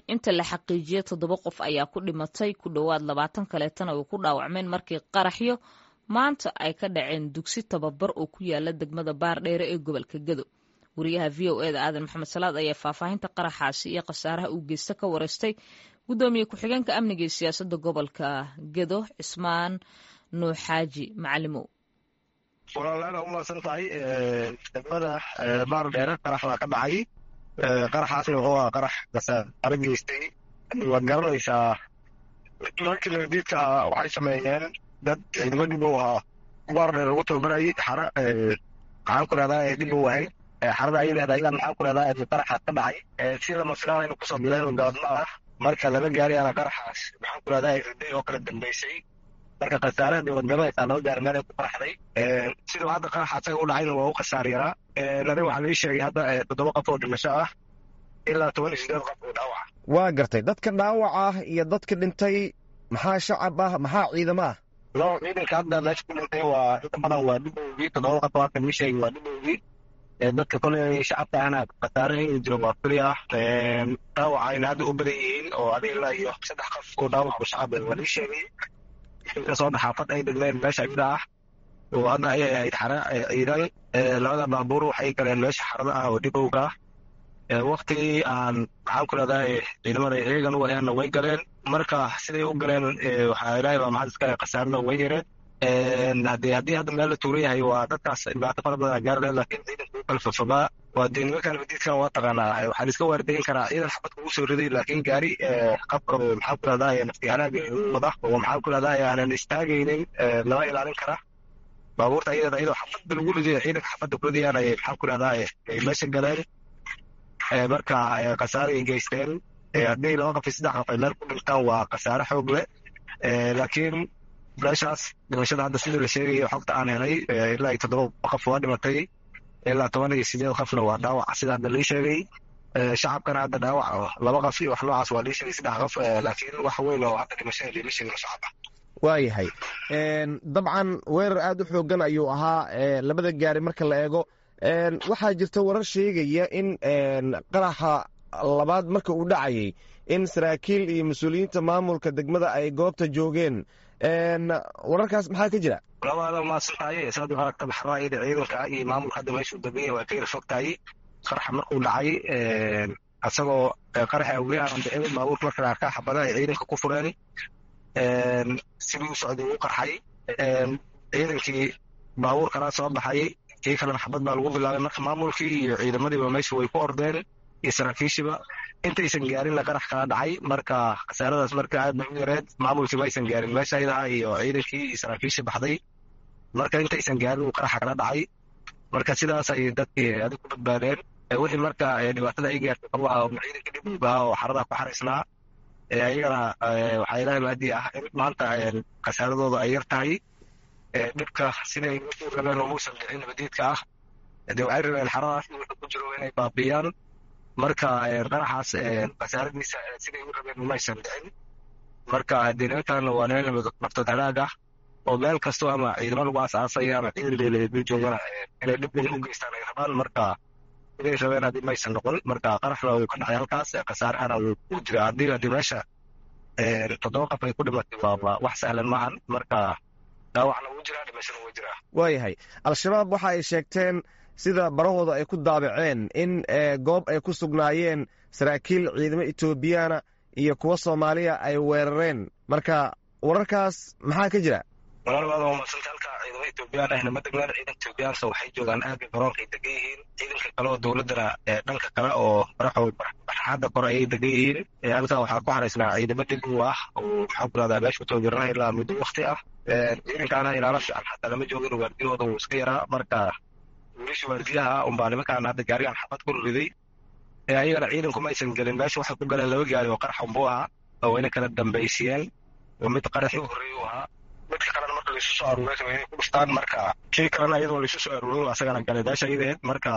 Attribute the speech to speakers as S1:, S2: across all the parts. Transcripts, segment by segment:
S1: inta la xaqiijiyey toddoba qof ayaa ku dhimatay ku dhowaad labaatan kaleetana ay ku dhaawacmeen markii qaraxyo maanta ay ka dhaceen dugsi tababar oo ku yaala degmada baardheere ee gobolka gedo wariyaha v o eda aadan maxamed salaad ayaa faahfaahinta qaraxaasi iyo khasaaraha uu geysta ka wareystay guddoomiye ku-xigeenka amniga iyo siyaasadda gobolka gedo cismaan nuuxaaji macalimow
S2: walaalaana umaasan tahay degmada baardheere qarax baa ka dhacay qaraxaasna wuxuu ahaa qarax khasaare geystay waad garanaysaa markii nabadiidka waxay sameeyeen dad ciidamo dhib u ahaa baardheer ugu tababarayay xara maxaan ku rahdaa dhib u ahayd xarada ay leedahay ilaa maxaan ku rahdaa qaraxaas ka dhacay sida mafilaanaynu kusoo bileen gaadma ah marka laba gaari ana qaraxaas maxaan ku rahdaa riday oo kala dambeysay marka khasaarada waad garanaysaa laba gaari meel ay ku qaraxday siduu hadda qaraxa asaga u dhacayna waa u khasaar yaraa aniga waxaa lii sheegay hadda toddoba qof oo dhimasho ah ilaa toban iyo sideed qof oo dhaawac
S3: waa gartay dadka dhaawaca ah iyo dadka dhintay maxaa shacab ah maxaa ciidamo ah
S2: no ciidanka hadda meesha ku dhintay waa inta badan waa dhibowgii toddoba qof halka lii sheegay waa dhibowgii dadka koley shacabka ahna khasaare in jiro waa kuli ah dhaawacayna hadda u badan yihiin oo adiga ilaa iyo saddex qof oo dhaawac shacab waa lii sheegay kasoo dhaxaafad ay degleen meesha ibda ah oo hadda ayay ahayd xara ciidan labada baabuur waxay galeen meesha xarada ah oo dhibowga ah waktigii aan maxaan ku rahdaa ciidamada iyagan u ayaana way galeen marka siday u galeen waxaa ilaahay baa maxad iskale khasaarna way yareen haddii haddii hadda meel la tuuran yahay waa dadkaas dhibaato fara badan gaarleen laakiin ciidanka u kala fafogaa waa dee nimankan badiidkan waa taqaanaa waxaa la iska waardayn karaa ciidan xabad kugu soo riday laakiin gaari qabka maxaan ku rahdaa naftiyaanaga wada oo maxaan ku rahdaa aanan istaagaynin lama ilaalin kara baabuurta iyada iyadoo xabadda lagu riday ciidanka xabadda ku ridayaan ay maxaan ku rahdaa ay meesha galeen marka khasaaray geysteen haddii laba qof iyo saddex qof ay meel ku dhintaan waa khasaare xoog leh laakiin meeshaas dhimashada hadda sidii la sheegayo xogta aan helay ilaa iyo toddoba qof waa dhimatay ilaa toban iyo sideed qofna waa dhaawac sida hadda lii sheegay shacabkana hadda dhaawac laba qof iyo wax noocaas waa lii sheegay saddex qof laakiin wax weyn oo hadda dhimashada liima sheegin shacaba
S3: waayahay dabcan weerar aad u xoogan ayuu ahaa labada gaari marka la eego waxaa jirta warar sheegaya in qaraxa labaad marka uu dhacayay in saraakiil iyo mas-uuliyiinta maamulka degmada ay goobta joogeen wararkaas maxaa ka jira
S2: labaada maasantahay saad u aragta maxraayada ciidanka iyo maamulka hadda meeshuu deganya waa ka yara fog tahay qaraxa markuu dhacay asagoo qaraxa awliya aan dhicin baabuurka marka arkaa xabadaha ay ciidanka ku fureen sidii u socday u qarxay ciidankii baabuurkana soo baxay kii kalena xabad baa lagu bilaabay marka maamulkii iyo ciidamadiiba meesha way ku ordeen iyo saraakiishiba intaysan gaarinna qarax kala dhacay marka khasaaradaas marka aad bay u yareed maamulkiiba aysan gaarin meesha ayadaha iyo ciidankii iyo saraakiishii baxday marka intaysan gaarin uu qaraxa kala dhacay marka sidaas ay dadkii adig ku badbaadeen wixii marka dhibaatada ay gaartay qabaha ciidanka dhibowga oo xaradaa ku xaraysnaa ayagana waxaa ilaahay maadii ah in maanta khasaaradooda ay yar tahay dhibka siday u rabeen oo muusan dhicin nabadiidka ah de waxay rabeen xaradaas wixii ku jiro inay baabiyaan marka qaraxaas khasaaradiisa siday u rabeen umaysan dhicin marka dee nimankan waa niman naftood halaag ah oo meel kasto ama ciidamo lagu asaasaya ama ciidan leeleedu joogana inay dhib u geystaan ay rabaan marka siday rabeen haddii maysan noqon marka qaraxna wuu ka dhacay halkaas khasaarahana wuu jira haddii haddii meesha toddoba qof ay ku dhimatay waa wax sahlan maahan marka dhaawacna wuu jiraa dhimashana wuu jiraa
S3: waayahay al-shabaab waxa ay sheegteen sida barahooda ay ku daabaceen in goob ay ku sugnaayeen saraakiil ciidamo etoobiyaana iyo kuwa soomaaliya ay weerareen marka wararkaas maxaa ka jira
S2: walaalbaada waa madsanta halka ciidamo etoobiyaan ahna ma degnaan ciidanka etoobiyaansa waxay joogaan aagga garoonka ay degan yihiin ciidanka kale oo dowladdana dhanka kale oo baraxood barxaadda kore ayay degan yihiin halkaa waxaa ku xaraysnaa ciidamo dhigow ah oo maxaa ku rahdaa meesha tababarana ilaa muddo wakti ah ciidankaana ilaalo fiican xataa lama joogin waardiyahooda wuu iska yaraa marka wiilasha waardiyaha unbaa nimankaan hadda gaarigan xabad ku riday ayagana ciidanku ma aysan gelin meesha waxay ku galeen laba gaari oo qarax unbuu ahaa oo wayna kala dambaysiyeen oo mid qaraxii u horreeyey u ahaa midka kalena marka laisu soo aruuray waa inay ku dhuftaan marka kii kalena iyadoo laisu soo aruuray asagana galay meesha iyadeed marka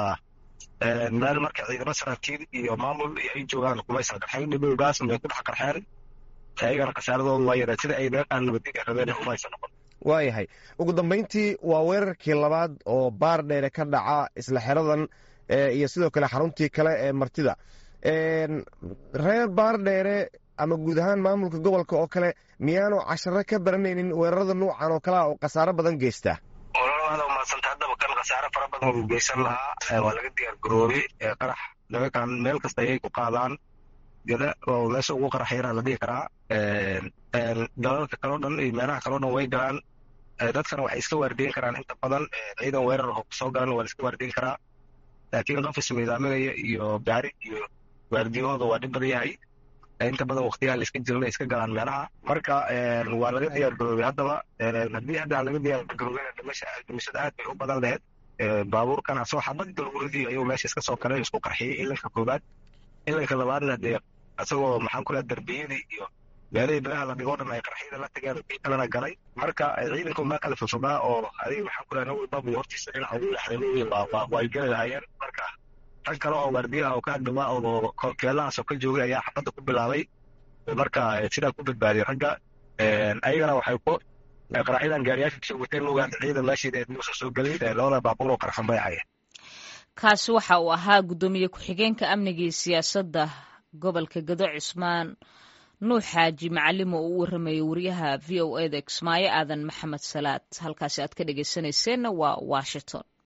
S2: meel marka ciidamo saraakiil iyo maamul iyo ay joogaan kumaysan qarxayn dhibowgaas bay ku dhex qarxeen ayagana khasaaradooda waa yareen sida ay meeqaan nabadiga rabeen kumaysan noqon
S3: waayahay ugu dambayntii waa weerarkii labaad oo baar dheere ka dhaca isla xeradan iyo sidoo kale xaruntii kale ee martida reer baardheere ama guud ahaan maamulka gobolka oo kale miyaanu casharo ka baranaynin weerarada nuucan oo kalea oo khasaaro badan geysta
S2: ololaada umadsanta haddaba kan khasaare fara badan uu geysan lahaa waa laga diyaar garoobay qarax nimankan meel kasta ayay ku qaadaan gada oo meesha ugu qarax yaraa la dhihi karaa dalalka kaloo dhan iyo meelaha kaloo dhan way galaan dadkana waxay iska waardiyen karaan inta badan ciidan weerar oo soo galan waa la iska waardiyen karaa laakiin qof ismiidaaminaya iyo gaari iyo waardiyahooda waa dhib badan yahay inta badan waktiyaha la iska jirana iska galaan meelaha marka waa laga diyaar garoobay haddaba haddii hadda aan laga diyaar garoobeyna dhimashada aad bay u badan laheyd baabuurkan asoo xabad galguridii ayuu meesha iska soo kalay isku qarxiyey ilanka koobaad ilanka labaadna dee isagoo maxaan ku leha darbiyadii iyo meelihii biraha la dhigoo dhan ay qarxiyada la tageen kii kalena galay marka ciidanku maa kala fogfogaa oo adiga maxaan ku leha nin walbaba hortiisa dhinaca ugu lexday waa ay geli lahaayeen marka rag kale oo waardiyaha oo ka agdhamaa oo keelahaasoo ka joogay ayaa xabadda ku bilaabay marka sidaa ku badbaadiyay ragga ayagana waxay ku qaraxyadan gaariyaasha kasoo wateen lugaan ciidan meeshiida muusa soo gelin labada baabuur oo qarxan bay ahayeen
S1: kaasi waxa uu ahaa guddoomiye ku-xigeenka amniga iyo siyaasadda gobolka gado cismaan nuux xaaji macalimo oo u warramayay wariyaha v o eda kismaayo aadan maxamed salaad halkaasi aad ka dhegeysaneyseenna waa washington